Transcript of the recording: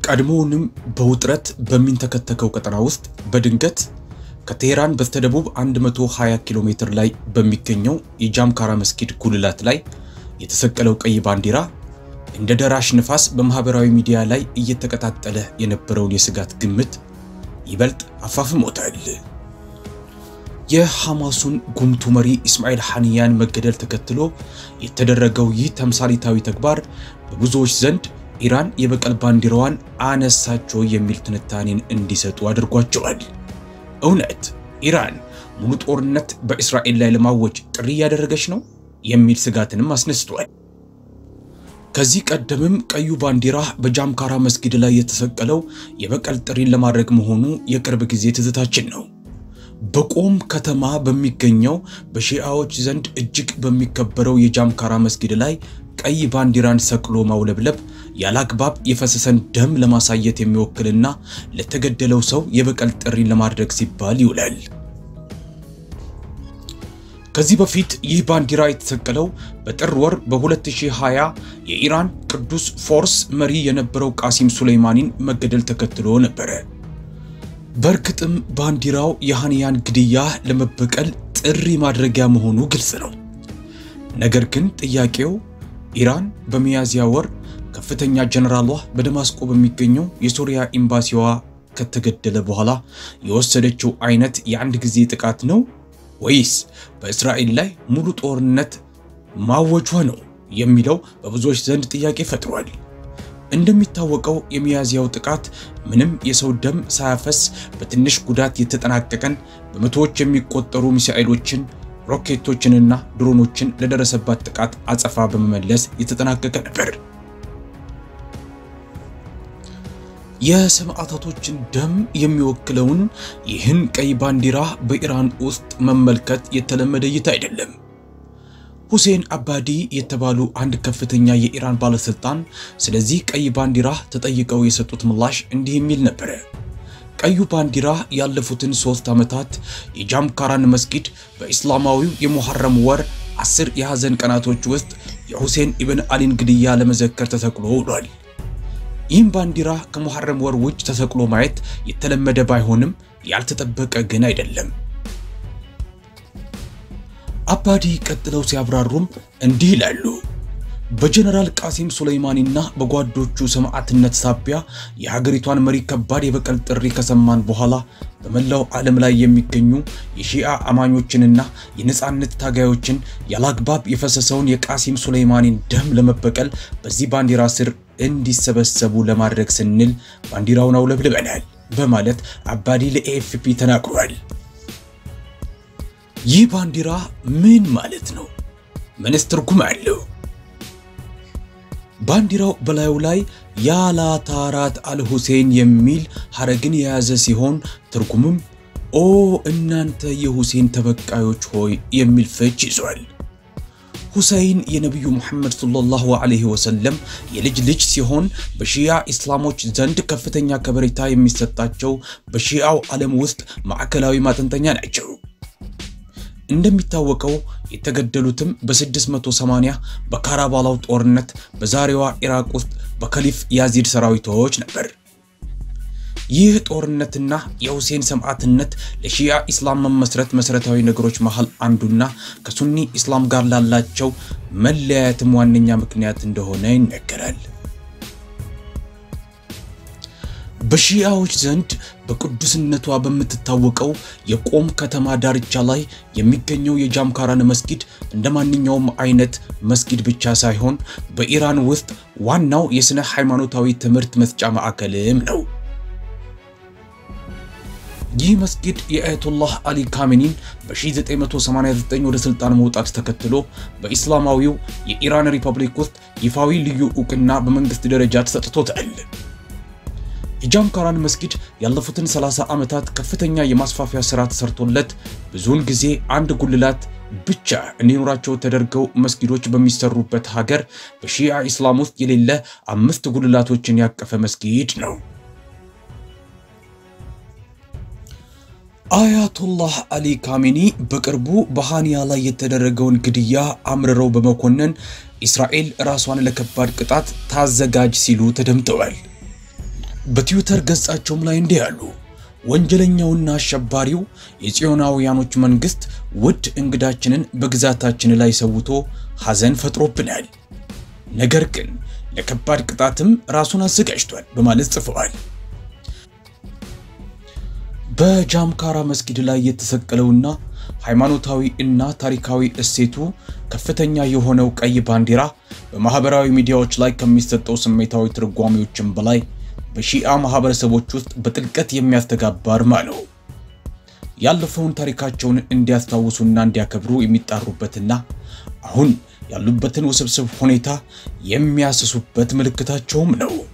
ቀድሞውንም በውጥረት በሚንተከተከው ቀጠና ውስጥ በድንገት ከቴሄራን በስተደቡብ 120 ኪሎ ሜትር ላይ በሚገኘው የጃምካራ መስጊድ ጉልላት ላይ የተሰቀለው ቀይ ባንዲራ እንደ ደራሽ ንፋስ በማህበራዊ ሚዲያ ላይ እየተቀጣጠለ የነበረውን የስጋት ግምት ይበልጥ አፋፍሞታል። የሐማሱን ጉምቱ መሪ ኢስማኤል ሐኒያን መገደል ተከትሎ የተደረገው ይህ ተምሳሌታዊ ተግባር በብዙዎች ዘንድ ኢራን የበቀል ባንዲራዋን አነሳቸው የሚል ትንታኔን እንዲሰጡ አድርጓቸዋል። እውነት ኢራን ሙሉ ጦርነት በእስራኤል ላይ ለማወጅ ጥሪ እያደረገች ነው የሚል ስጋትንም አስነስቷል። ከዚህ ቀደምም ቀዩ ባንዲራ በጃምካራ መስጊድ ላይ የተሰቀለው የበቀል ጥሪን ለማድረግ መሆኑ የቅርብ ጊዜ ትዝታችን ነው። በቆም ከተማ በሚገኘው በሺአዎች ዘንድ እጅግ በሚከበረው የጃምካራ መስጊድ ላይ ቀይ ባንዲራን ሰቅሎ ማውለብለብ ያለአግባብ የፈሰሰን ደም ለማሳየት የሚወክልና ለተገደለው ሰው የበቀል ጥሪን ለማድረግ ሲባል ይውላል። ከዚህ በፊት ይህ ባንዲራ የተሰቀለው በጥር ወር በ2020 የኢራን ቅዱስ ፎርስ መሪ የነበረው ቃሲም ሱሌይማኒን መገደል ተከትሎ ነበረ። በእርግጥም ባንዲራው የሐኒያን ግድያ ለመበቀል ጥሪ ማድረጊያ መሆኑ ግልጽ ነው። ነገር ግን ጥያቄው ኢራን በሚያዝያ ወር ከፍተኛ ጀነራሏ በደማስቆ በሚገኘው የሶሪያ ኤምባሲዋ ከተገደለ በኋላ የወሰደችው አይነት የአንድ ጊዜ ጥቃት ነው ወይስ በእስራኤል ላይ ሙሉ ጦርነት ማወጇ ነው የሚለው በብዙዎች ዘንድ ጥያቄ ፈጥሯል። እንደሚታወቀው የሚያዝያው ጥቃት ምንም የሰው ደም ሳያፈስ በትንሽ ጉዳት የተጠናቀቀን በመቶዎች የሚቆጠሩ ሚሳኤሎችን ሮኬቶችንና ድሮኖችን ለደረሰባት ጥቃት አጸፋ በመመለስ የተጠናቀቀ ነበር። የሰማዕታቶችን ደም የሚወክለውን ይህን ቀይ ባንዲራ በኢራን ውስጥ መመልከት የተለመደ እይታ አይደለም። ሁሴን አባዲ የተባሉ አንድ ከፍተኛ የኢራን ባለስልጣን ስለዚህ ቀይ ባንዲራ ተጠይቀው የሰጡት ምላሽ እንዲህ የሚል ነበረ። ቀዩ ባንዲራ ያለፉትን ሶስት ዓመታት የጃምካራን መስጊድ በኢስላማዊው የሙሐረም ወር አስር የሐዘን ቀናቶች ውስጥ የሁሴን ኢብን አሊን ግድያ ለመዘከር ተሰቅሎ ውሏል። ይህም ባንዲራ ከሙሐረም ወር ውጭ ተሰቅሎ ማየት የተለመደ ባይሆንም ያልተጠበቀ ግን አይደለም። አባዲ ቀጥለው ሲያብራሩም እንዲህ ይላሉ። በጀነራል ቃሲም ሱሌይማኒና በጓዶቹ ሰማዕትነት ሳቢያ የሀገሪቷን መሪ ከባድ የበቀል ጥሪ ከሰማን በኋላ በመላው ዓለም ላይ የሚገኙ የሺአ አማኞችንና የነፃነት ታጋዮችን ያላግባብ የፈሰሰውን የቃሲም ሱሌይማኒን ደም ለመበቀል በዚህ ባንዲራ ስር እንዲሰበሰቡ ለማድረግ ስንል ባንዲራውን አውለብልበናል በማለት አባዲ ለኤኤፍፒ ተናግሯል። ይህ ባንዲራ ምን ማለት ነው? ምንስ ትርጉም አለው? ባንዲራው በላዩ ላይ ያላታራት አልሁሴን የሚል ሐረግን የያዘ ሲሆን ትርጉምም ኦ እናንተ የሁሴን ተበቃዮች ሆይ የሚል ፍች ይዟል። ሁሰይን የነቢዩ ሙሐመድ ሰለላሁ ዐለይሂ ወሰለም የልጅ ልጅ ሲሆን በሺያ ኢስላሞች ዘንድ ከፍተኛ ከበሬታ የሚሰጣቸው በሺያው ዓለም ውስጥ ማዕከላዊ ማጠንጠኛ ናቸው። እንደሚታወቀው የተገደሉትም በ680 በካራባላው ጦርነት በዛሬዋ ኢራቅ ውስጥ በከሊፍ ያዚድ ሰራዊቶች ነበር። ይህ ጦርነትና የሁሴን ሰማዕትነት ለሺያ ኢስላም መመስረት መሰረታዊ ነገሮች መሃል አንዱና ከሱኒ ኢስላም ጋር ላላቸው መለያየትም ዋነኛ ምክንያት እንደሆነ ይነገራል። በሺያዎች ዘንድ በቅዱስነቷ በምትታወቀው የቆም ከተማ ዳርቻ ላይ የሚገኘው የጃምካራን መስጊድ እንደ ማንኛውም አይነት መስጊድ ብቻ ሳይሆን በኢራን ውስጥ ዋናው የሥነ ሃይማኖታዊ ትምህርት መስጫ ማዕከልም ነው። ይህ መስጊድ የአያቶላህ አሊ ካሜኒን በ1989 ወደ ስልጣን መውጣት ተከትሎ በኢስላማዊው የኢራን ሪፐብሊክ ውስጥ ይፋዊ ልዩ ዕውቅና በመንግስት ደረጃ ተሰጥቶታል። የጃምካራን መስጊድ ያለፉትን 30 ዓመታት ከፍተኛ የማስፋፊያ ሥራ ተሰርቶለት ብዙውን ጊዜ አንድ ጉልላት ብቻ እንዲኖራቸው ተደርገው መስጊዶች በሚሰሩበት ሀገር በሺያ ኢስላም ውስጥ የሌለ አምስት ጉልላቶችን ያቀፈ መስጊድ ነው። አያቶላህ አሊ ካሜኒ በቅርቡ በሃኒያ ላይ የተደረገውን ግድያ አምርረው በመኮነን እስራኤል ራሷን ለከባድ ቅጣት ታዘጋጅ ሲሉ ተደምጠዋል። በትዊተር ገጻቸውም ላይ እንዲህ ያሉ ወንጀለኛውና አሸባሪው የጽዮናውያኖች መንግስት ውድ እንግዳችንን በግዛታችን ላይ ሰውቶ ሐዘን ፈጥሮብናል፣ ነገር ግን ለከባድ ቅጣትም ራሱን አዘጋጅቷል በማለት ጽፈዋል። በጃምካራ መስጊድ ላይ የተሰቀለውና ሃይማኖታዊ እና ታሪካዊ እሴቱ ከፍተኛ የሆነው ቀይ ባንዲራ በማህበራዊ ሚዲያዎች ላይ ከሚሰጠው ስሜታዊ ትርጓሜዎችም በላይ በሺአ ማህበረሰቦች ውስጥ በጥልቀት የሚያስተጋባ አርማ ነው። ያለፈውን ታሪካቸውን እንዲያስታውሱና እንዲያከብሩ የሚጣሩበትና አሁን ያሉበትን ውስብስብ ሁኔታ የሚያስሱበት ምልክታቸውም ነው።